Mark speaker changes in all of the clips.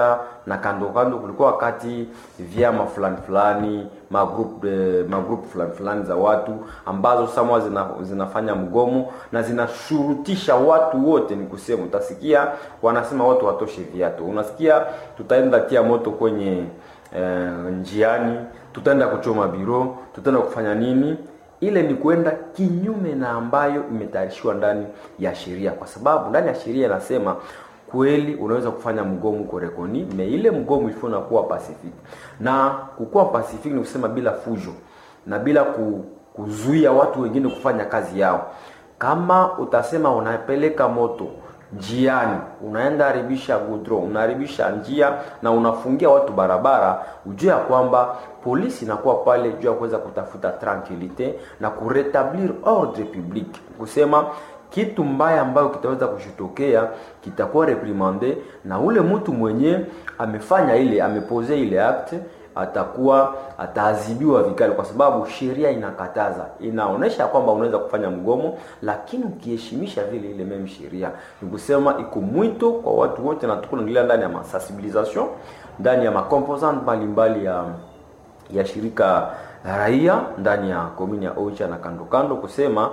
Speaker 1: na kando kando kulikuwa wakati vyama fulani fulani magroup eh, magroup fulani fulani za watu ambazo samwa zina, zinafanya mgomo na zinashurutisha watu wote, ni kusema utasikia wanasema watu watoshe viatu, unasikia tutaenda tia moto kwenye eh, njiani, tutaenda kuchoma biro, tutaenda kufanya nini ile ni kwenda kinyume na ambayo imetayarishiwa ndani ya sheria, kwa sababu ndani ya sheria inasema kweli unaweza kufanya mgomo korekoni me ile mgomo ilifo nakuwa pacific, na kukuwa pacific ni kusema bila fujo na bila ku, kuzuia watu wengine kufanya kazi yao. Kama utasema unapeleka moto njiani, unaenda haribisha gudro, unaharibisha njia na unafungia watu barabara, ujue ya kwamba polisi inakuwa pale juu ya kuweza kutafuta tranquilite na kuretablir ordre public, kusema kitu mbaya ambayo kitaweza kushitokea kitakuwa reprimande na ule mtu mwenye amefanya ile amepose ile act atakuwa ataadhibiwa vikali, kwa sababu sheria inakataza, inaonesha kwamba unaweza kufanya mgomo, lakini ukiheshimisha vile ile meme sheria. Ni kusema iko mwito kwa watu wote, na tuko naendelea ndani ya masensibilisation ndani ya makomposant mbalimbali ya ya shirika la raia ndani ya komini ya Oicha na kando kando, kusema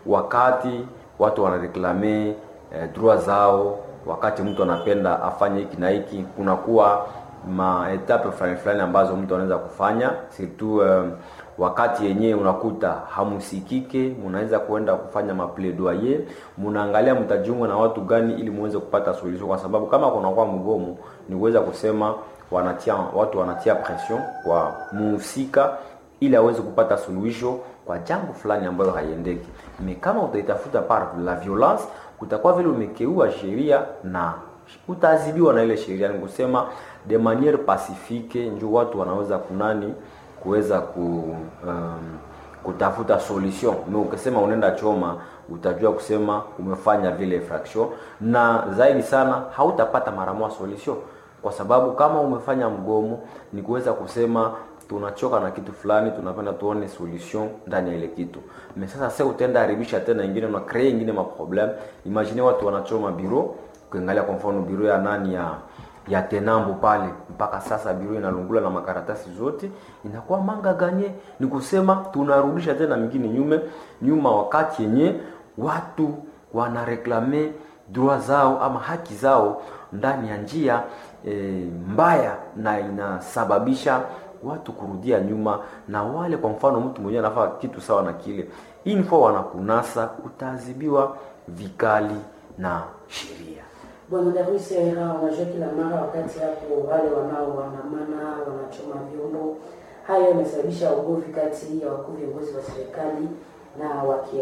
Speaker 1: wakati watu wanareklame eh, droit zao, wakati mtu anapenda afanye hiki na hiki, kunakuwa maetape fulani fulani ambazo mtu anaweza kufanya surtout um, wakati yenyewe unakuta hamusikike, mnaweza kuenda kufanya mapledoyer, mnaangalia mtajiunga na watu gani ili muweze kupata solution, kwa sababu kama kunakuwa mgomo ni kuweza kusema wanatia watu wanatia pression kwa muhusika ili aweze kupata suluhisho kwa jambo fulani ambayo haiendeki. Me kama utaitafuta par la violence, kutakuwa vile umekeua sheria na utaadhibiwa na ile sheria. Ni kusema de maniere pacifique, ndio watu wanaweza kunani kuweza ku um, kutafuta solution. Na ukisema unaenda choma, utajua kusema umefanya vile infraction, na zaidi sana hautapata mara moja solution, kwa sababu kama umefanya mgomo ni kuweza kusema tunachoka na kitu fulani, tunapenda tuone solution ndani ya ile kitu. Me sasa sasa utaenda haribisha tena ingine na create ingine ma problem. Imagine watu wanachoma biro, ukiangalia kwa mfano biro ya nani ya ya Tenambo pale, mpaka sasa biro inalungula na makaratasi zote, inakuwa manga ganye. Ni kusema tunarudisha tena mingine nyume nyuma, wakati yenye watu wanareklame droit zao ama haki zao ndani ya njia e, mbaya na inasababisha watu kurudia nyuma, na wale kwa mfano mtu mwenyewe anafaa kitu sawa na kile info wanakunasa, utaadhibiwa vikali na sheria.
Speaker 2: Bwana Darwis Era, unajua kila mara wakati hapo wale wanaoandamana wanachoma vyombo, hayo yamesababisha ugomvi kati ya wakuu viongozi wa serikali na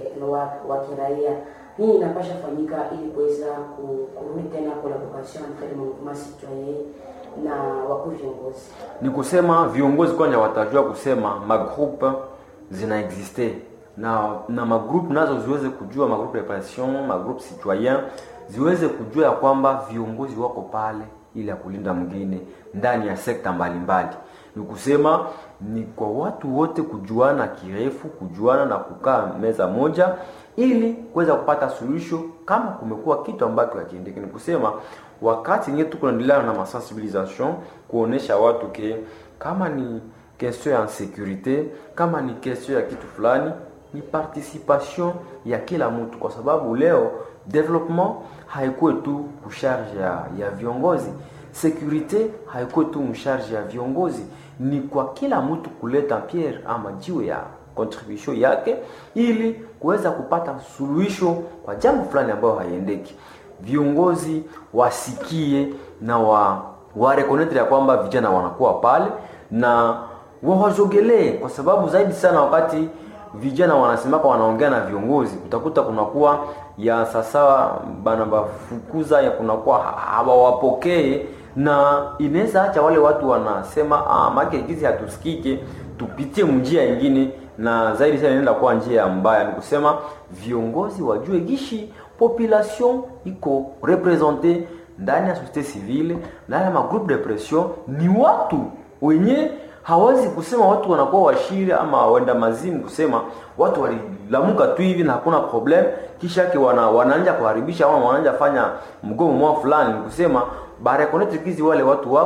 Speaker 2: wa kiraia. Nini inapasha fanyika ili kuweza kurudi tena collaboration entre le mouvement citoyen na wakuu viongozi?
Speaker 1: Ni kusema viongozi kwanja watajua kusema magroupe zina existe na na magroupe nazo ziweze kujua magroupe repression magroupe citoyen ziweze kujua ya kwamba viongozi wako pale ili ya kulinda mwingine ndani ya sekta mbalimbali. Ni kusema ni kwa watu wote kujuana kirefu, kujuana na kukaa meza moja ili kuweza kupata suluhisho kama kumekuwa kitu ambacho hakiendeki. Ni kusema wakati nye tuko naendelea na masensibilisation kuonesha watu ke kama ni question ya securite, kama ni question ya kitu fulani, ni participation ya kila mtu, kwa sababu leo development haikuwe tu kusharge ya, ya viongozi. Securite haikuwe tu msharge ya viongozi, ni kwa kila mtu kuleta pierre ama jiwe ya contribution yake ili kuweza kupata suluhisho kwa jambo fulani ambayo haiendeki. Viongozi wasikie na wa warekonetre ya kwamba vijana wanakuwa pale na wawazogelee, kwa sababu zaidi sana wakati vijana wanasemaka wanaongea na viongozi, utakuta kunakuwa ya sasa bana bafukuza ya kunakuwa hawawapokee, na inaweza acha wale watu wanasema ah, make gizi hatusikike, tupitie njia nyingine, na zaidi sana inaenda kuwa njia mbaya. Ni kusema viongozi wajue gishi population iko represente ndani ya societe civile, ndani ya magroupe de pression, ni watu wenye hawezi kusema watu wanakuwa washiri ama wenda mazimu, kusema watu walilamuka tu hivi na hakuna problem, kisha yake wana, wanaanja kuharibisha ama wanaanja fanya mgomo mwa fulani. Kusema barekonetre kizi wale watu